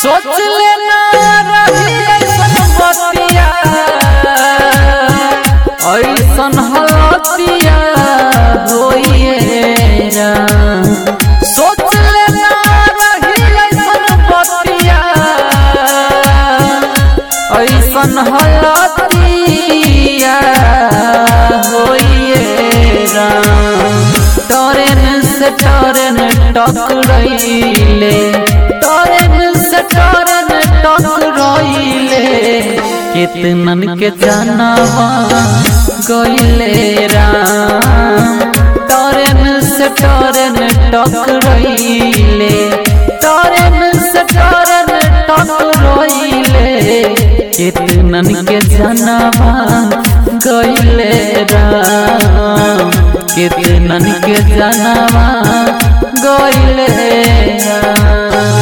सोच लेना रही ऐसन बतिया ऐसन हलतिया होइए राम। सोच लेना रही ऐसन बतिया ऐसन हलतिया होइए राम। टरेन से टरेन टकरैले टरेन से टरेन टकरैले कितनन के जानवा गइले राम टरेन से टरेन टकरैले टरेन से टरेन टकरैले कितनन के जानवा गइले राम कितनन के जानवा गइले राम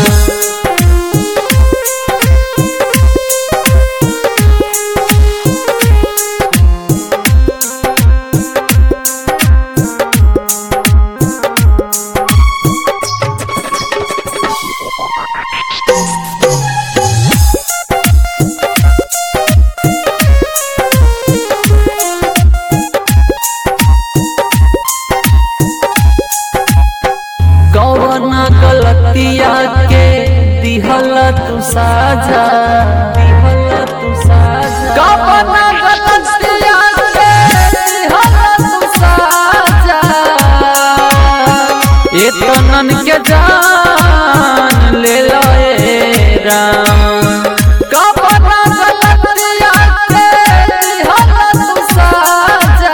कौन गलतिया के दिहल तू साजा दिहल तू साजा कौन गलतिया के दिहल तू साजा इतनन के जान ले लए राम कौन गलतिया के दिहल तू साजा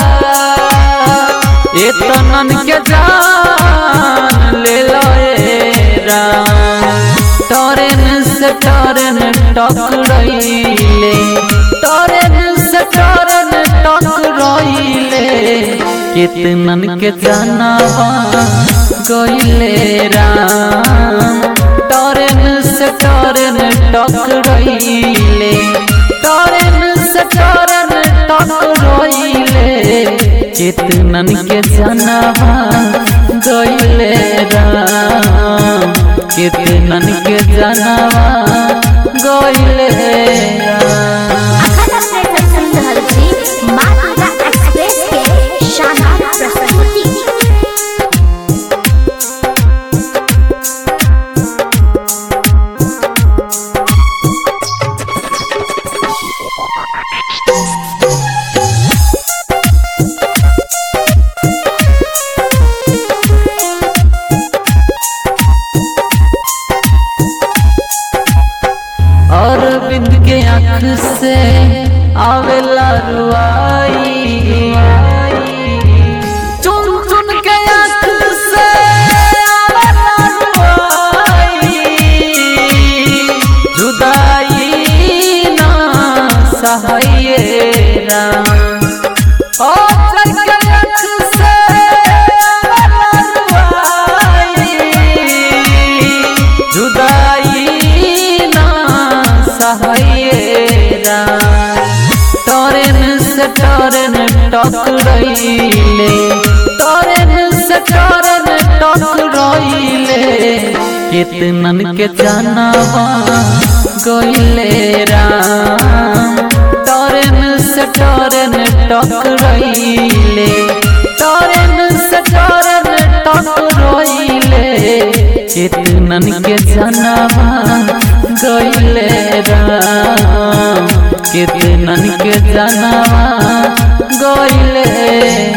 इतनन के जान ले लए राम टरेन से टरेन टकरैले टरेन से टरेन टकरैले कितनन के जानवा गइले राम टरेन से टरेन टकरैले टरेन से टरेन टकरैले कितनन के जानवा गइले राम कितनन के जानवा गइले राम अखन अपने सब सुन रहल छी मालवा एक्सप्रेस के शानदार प्रस्तुति अरविंद के आँख से आवेला रुआई चुन चुन के आँख से आवेला रुआई जुदाई ना सहाये राम ओ चल के आँख से आवेला रुआई जुदाई ना सहायरा टरेन से टरेन टकरैले टरेन से टरेन टकरैले कितनन के जानवा गइले राम टरेन से टरेन टकरैले टरेन से टरेन टकरैले कितनन के जानवा गइले राम कितनन के जानवा गइले